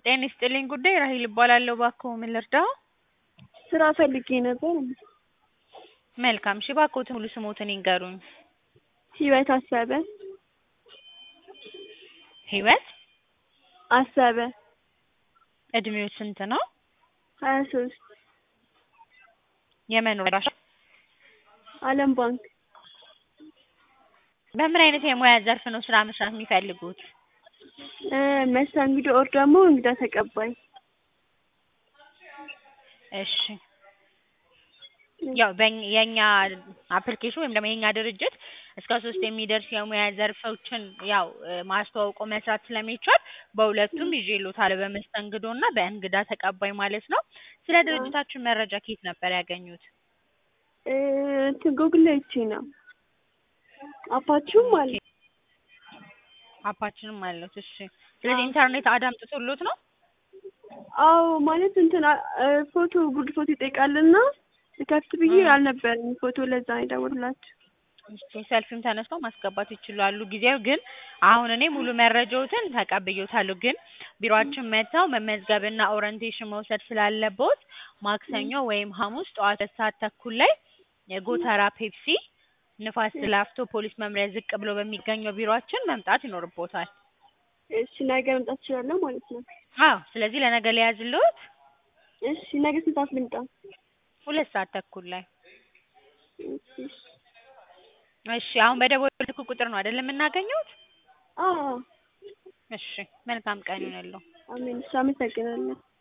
ጤና ይስጥልኝ ጉዳይ ራሔል እባላለሁ። እባክዎ ምን ልርዳዎ? ስራ ፈልጌ ነበር። መልካም እሺ እባክዎትን ሙሉ ስምዎትን ይንገሩኝ? ህይወት አሰበ ህይወት አሰበ እድሜዎ ስንት ነው? ሀያ ሶስት የመኖሪያ አድራሻ? አለም ባንክ በምን አይነት የሙያ ዘርፍ ነው ስራ መስራት የሚፈልጉት? እ መስተንግዶ ኦር ደግሞ እንግዳ ተቀባይ እሺ ያው በኝ የኛ አፕሊኬሽን ወይም ደግሞ የኛ ድርጅት እስከ ሶስት የሚደርስ የሙያ ዘርፎችን ያው ማስተዋውቆ መስራት ስለሚቻል በሁለቱም ይዤልዎታለሁ በመስተንግዶ እና በእንግዳ ተቀባይ ማለት ነው። ስለ ድርጅታችን መረጃ ከየት ነበር ያገኙት? እ እንትን ጉግል ላይ አይቼ ነው። አፓችሁም አለ? አፓችንም አለዎት እሺ ስለዚህ ኢንተርኔት አዳምጥቶልዎት ነው? አዎ ማለት እንትን እ ፎቶ ጉርድ ፎቶ ይጠይቃልና ልከፍት ብዬ አልነበረም ፎቶ ለዛ ነው የደወልኩላችሁ። እሺ ሰልፊም ተነስተው ማስገባት ይችላሉ። ጊዜው ግን አሁን እኔ ሙሉ መረጃዎትን ተቀብዬዎታለሁ ግን ቢሮአችን መጥተው መመዝገብና ኦሪንቴሽን መውሰድ ስላለብዎት ማክሰኞ ወይም ሐሙስ ጠዋት ሁለት ሰዓት ተኩል ላይ የጎተራ ፔፕሲ ንፋስ ላፍቶ ፖሊስ መምሪያ ዝቅ ብሎ በሚገኘው ቢሮአችን መምጣት ይኖርብዎታል። እሺ ነገ መምጣት እችላለሁ ማለት ነው? አዎ ስለዚህ ለነገ ልያዝልዎት? እሺ ነገ ስንት ሰዓት ልምጣ? ሁለት ሰዓት ተኩል ላይ እሺ እሺ አሁን በደወሉልኝ ስልክ ቁጥር ነው አይደል የምናገኘዎት? አዎ እሺ መልካም ቀን ይሁንልዎ። አሜን እሺ አመሰግናለሁ።